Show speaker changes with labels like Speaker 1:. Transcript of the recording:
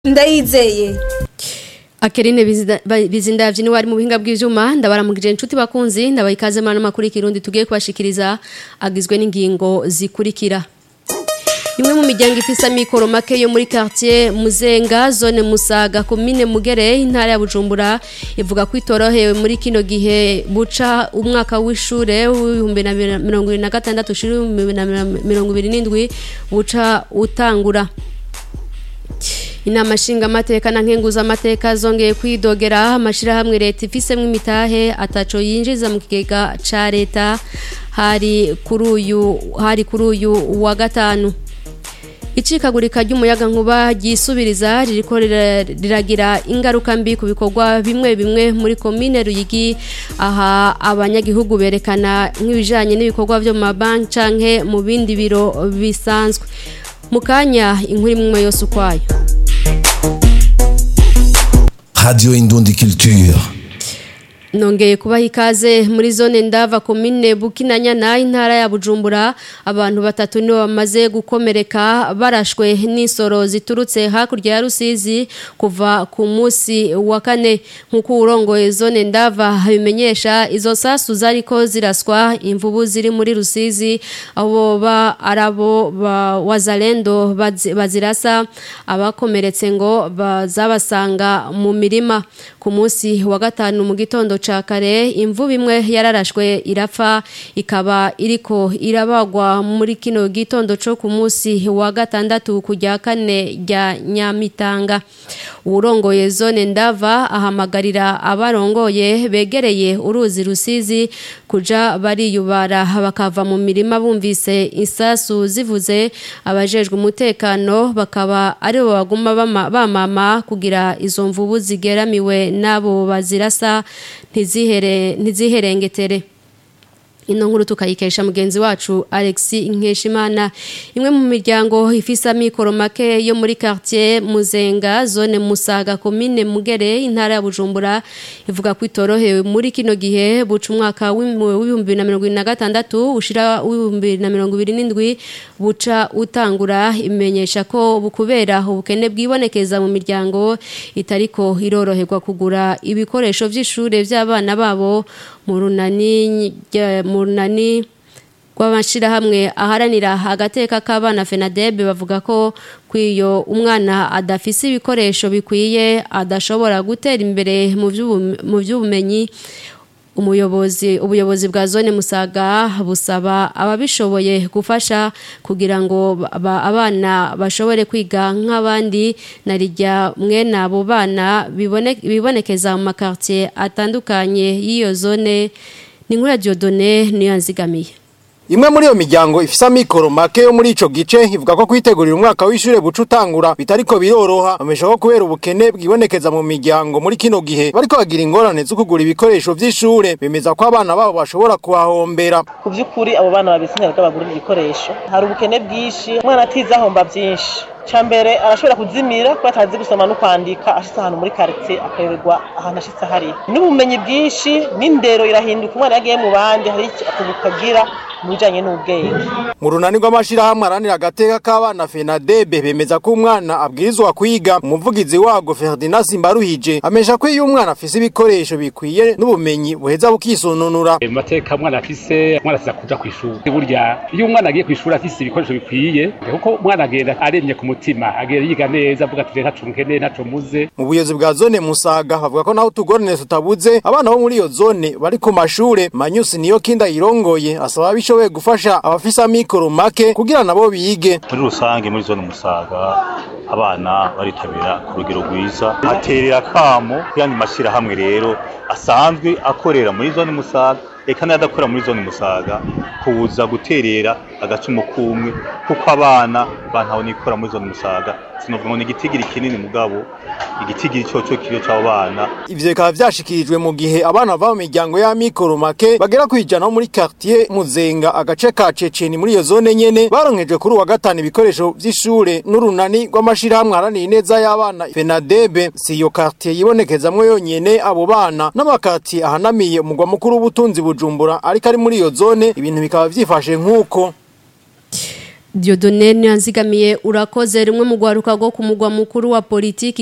Speaker 1: ndayizeye
Speaker 2: Akerine bizindavye ni wari mu buhinga bw'ivyuma ndabaramukije inshuti bakunzi ndabaye ikaze mana makuru ikirundi tugiye kubashikiriza agizwe n'ingingo zikurikira Imwe mu miryango ifisa mikoro make yo muri quartier Muzenga zone Musaga commune Mugere intara ya Bujumbura ivuga ko itorohewe muri kino gihe buca umwaka w'ishure w'ibihumbi na mirongo ibiri na gatandatu ushira ibihumbi na mirongo ibiri n'indwi buca utangura inama nshingamateka na nkenguzamateka zongeye kwidogera amashirahamwe leta ifisemwo imitahe ataco yinjiza mu kigega ca leta hari kuri uyu hari kuri uyu wa gatanu icikagurika ry'umuyaga nkuba ryisubiriza ririko riragira ingaruka mbi ku bikorwa bimwe bimwe muri komine Ruyigi aha abanyagihugu berekana nk'ibijanye n'ibikorwa vyo mu mabanki canke mu bindi biro bisanzwe mukanya inkuru imwe yose ukwayo
Speaker 3: Radio Indundi Culture.
Speaker 2: Nongeye kubaha ikaze muri zone ndava komine Bukinanyana intara ya Bujumbura abantu batatu nibo bamaze gukomereka barashwe n'isoro ziturutse hakurya ya Rusizi kuva ku munsi wa kane nkuko urongoye zone ndava bimenyesha izo sasu zariko ziraswa imvubu ziri muri Rusizi abo ba arabo ba wazalendo bazirasa abakomeretse ngo bazabasanga mu mirima ku munsi wa gatanu mu gitondo cakare imvubu imwe yararashwe irapfa ikaba iriko irabagwa muri kino gitondo co ku munsi wa gatandatu kujya kane rya Nyamitanga urongoye zone ndava ahamagarira abarongoye begereye uruzi rusizi kuja bariyubara bakava mu mirima bumvise isasu zivuze abajejwe umutekano bakaba aribo baguma bamama kugira izo mvubu zigeramiwe nabo bazirasa ntizihere ntiziherengetere ino nkuru tukayikesha mugenzi wacu Alexi Nkeshimana imwe mu miryango ifisa mikoro make yo muri quartier Muzenga zone Musaga commune Mugere intara ya Bujumbura ivuga ko itorohewe muri kino gihe buca umwaka w'ibihumbi na mirongo na gatandatu ushira w'ibihumbi na mirongo ibiri n'indwi buca utangura imenyesha ko bukubera ubukene bwibonekeza mu miryango itariko iroroherwa kugura ibikoresho vy'ishure vy'abana babo mu runani mu runani rw'amashirahamwe aharanira agateka k'abana FENADEB bavuga ko kwiyo umwana adafise ibikoresho bikwiye adashobora gutera imbere mu by'ubumenyi umuyobozi ubuyobozi bwa zone musaga busaba ababishoboye gufasha kugira ngo abana bashobore kwiga nk'abandi narijya mwene abo bana bibonekeza mu makartier atandukanye y'iyo zone ni nkura Diodone niyo nzigamiye
Speaker 4: Imwe muri iyo miryango ifisa mikoro make yo muri ico gice ivuga ko kwitegurira umwaka w'ishure buca utangura bitariko biroroha bamesha ko kubera ubukene bwibonekeza mu miryango muri kino gihe bariko bagira ingorane zo kugura ibikoresho vy'ishure bemeza ko abana babo bashobora kuhahombera
Speaker 5: ku by'ukuri abo bana babisinira ko bagura ibikoresho hari ubukene bwinshi umwana atize ahomba byinshi cyambere arashobora kuzimira kuba atazi gusoma no kwandika ashitse ahantu muri quartier akayoberwa ahantu ashitse hari n'ubumenyi bwinshi n'indero irahinduka umwana yagiye mu bandi hari akagira mu bijanye n'ubwenge
Speaker 4: mu runani rw'amashirahamwe aranira agateka k'abana FENADEB bemeza ko umwana abwirizwa kwiga umuvugizi wago Ferdinand Simbaruhije amesha ko iyo umwana afise ibikoresho bikwiye n'ubumenyi buheza bukisununura
Speaker 6: mu mateka umwana afise umwana asiza kuja kw'ishuri burya iyo umwana agiye kw'ishuri afise ibikoresho bikwiye kuko umwana agenda aremye ku mutima agenda yiga neza avuga ati ntaco nkeneye ntaco muze
Speaker 4: mu buyobozi bwa zone Musaga bavuga ko naho tugorane tutabuze abana bo muri iyo zone bari ku mashure Manyusi niyo kinda yirongoye asaba bishoboye gufasha abafisa mikoro make kugira nabo bige
Speaker 7: muri rusange muri zone Musaga abana baritabira ku rugero rwiza aterera kamo kuyandi mashirahamwe rero asanzwe akorera muri zone Musaga eka n'adakora muri zone Musaga kuza guterera agacumu kumwe kuko abana bantaho nikora muri zone Musaga sinovuga ngo ni igitigiri kinini mugabo igitigiri coco kiriyo c'abo bana
Speaker 4: ivyo bikaba vyashikirijwe mu gihe abana bava mu miryango ya mikoro make bagera kwijana muri quartier Muzenga agace ka Ceceni muri iyo zone nyene baronkejwe kuri wa gatanu ibikoresho vy'ishure n'urunani rw'amashirahamwe haranira ineza y'abana FENADEB si iyo quartier yibonekezamwo yonyene abo bana n'amakati ahanamiye umugwa mukuru w'ubutunzi Bujumbura ariko ari muri iyo zone ibintu bikaba vyifashe nk'uko
Speaker 2: Diodone Nyanzigamiye urakoze rimwe mu gwaruka go ku mugwa mukuru wa politiki